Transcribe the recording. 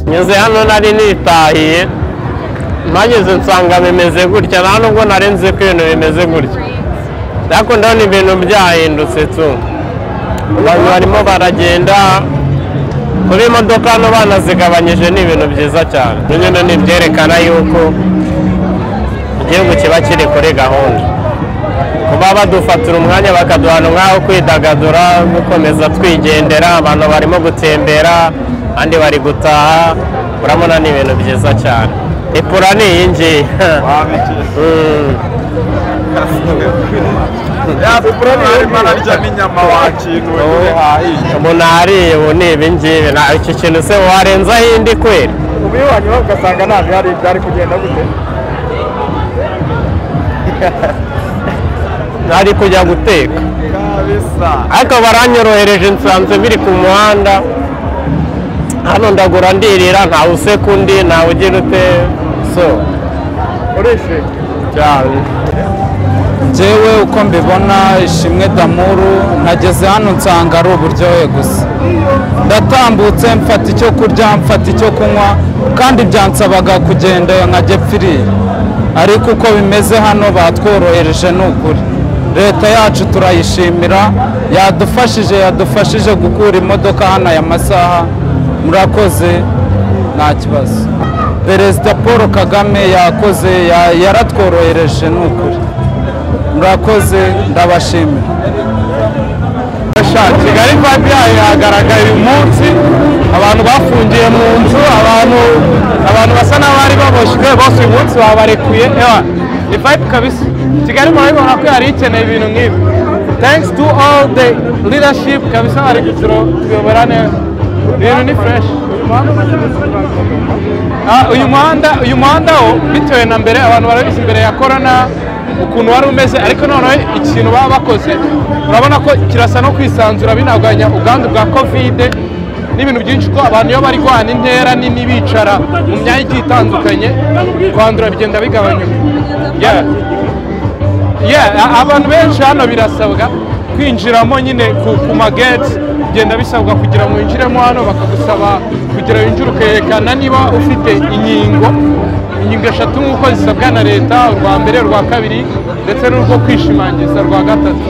nageze hano nari nitahiye mpageze nsanga bimeze gutya nta nubwo narenze ko ibintu bimeze gutya ariko ndabona ibintu byahindutse tu abantu barimo baragenda kuba imodoka hano banazigabanyije ni ibintu byiza cyane nyine ni ibyerekana yuko igihugu kiba kiri kuri gahunda kuba badufatira umwanya bakaduhana umwanya wo kwidagadura gukomeza twigendera abantu barimo gutembera abandi bari gutaha urabona ni ibintu byiza cyane ipura ni iyi ngiyi Mm. arimo ararya n'inyama wakinuwe wahiye umuntu ahariye ubu ni ibi ngibi nta- iki kintu se warenzaho indi kweri ubuye wanyura ugasanga nta bihari byari kugenda gute ntari kujya guteka kabisa ariko baranyorohereje nsanze biri ku muhanda hano ndagura ndirira ntawe useka undi ntawe ugira ute so urishimye cyane njyewe uko mbibona ishimwe damuru nageze hano nsanga ari uburyohe gusa ndatambutse mfata icyo kurya mfata icyo kunywa kandi byansabaga kugenda nkajya pfiriye ariko uko bimeze hano batworohereje ni ukuri leta yacu turayishimira yadufashije yadufashije gukura imodoka hano aya masaha murakoze nta kibazo perezida paul kagame yakoze ya- yaratworohereje ni ukuri murakoze ndabashimira kigali vibe yayo yagaragaye uyu munsi abantu bafungiye mu nzu abantu abantu basa n'abari baboshywe bose uyu munsi babarekuye ewa ni vibe kabisa kigali murabibona ko yari ikeneye ibintu nk'ibi thanks to all the leadership kabisa bari kutuyobora neza ibintu ni fresh Ah, uyu muhanda uyu muhanda wo bitewe na mbere abantu barabizi mbere ya korona ukuntu wari umeze ariko noneho ikintu baba bakoze urabona ko kirasa no kwisanzura binagabanya ubwandu bwa kovide n'ibintu byinshi ko abantu iyo bari guhana intera nini bicara mu myanya igiye itandukanye kwandura bigenda bigabanyuka Yeah. Yeah, a- abantu benshi hano birasabwa kwinjiramo nyine ku, ku mageti bigenda bisabwa kugira ngo winjiremo hano bakagusaba kugira winjire ukerekana niba ufite inkingo inkingo eshatu nk'uko zisabwa na leta urwa mbere urwa kabiri ndetse n'urwo kwishimangiza rwa gatatu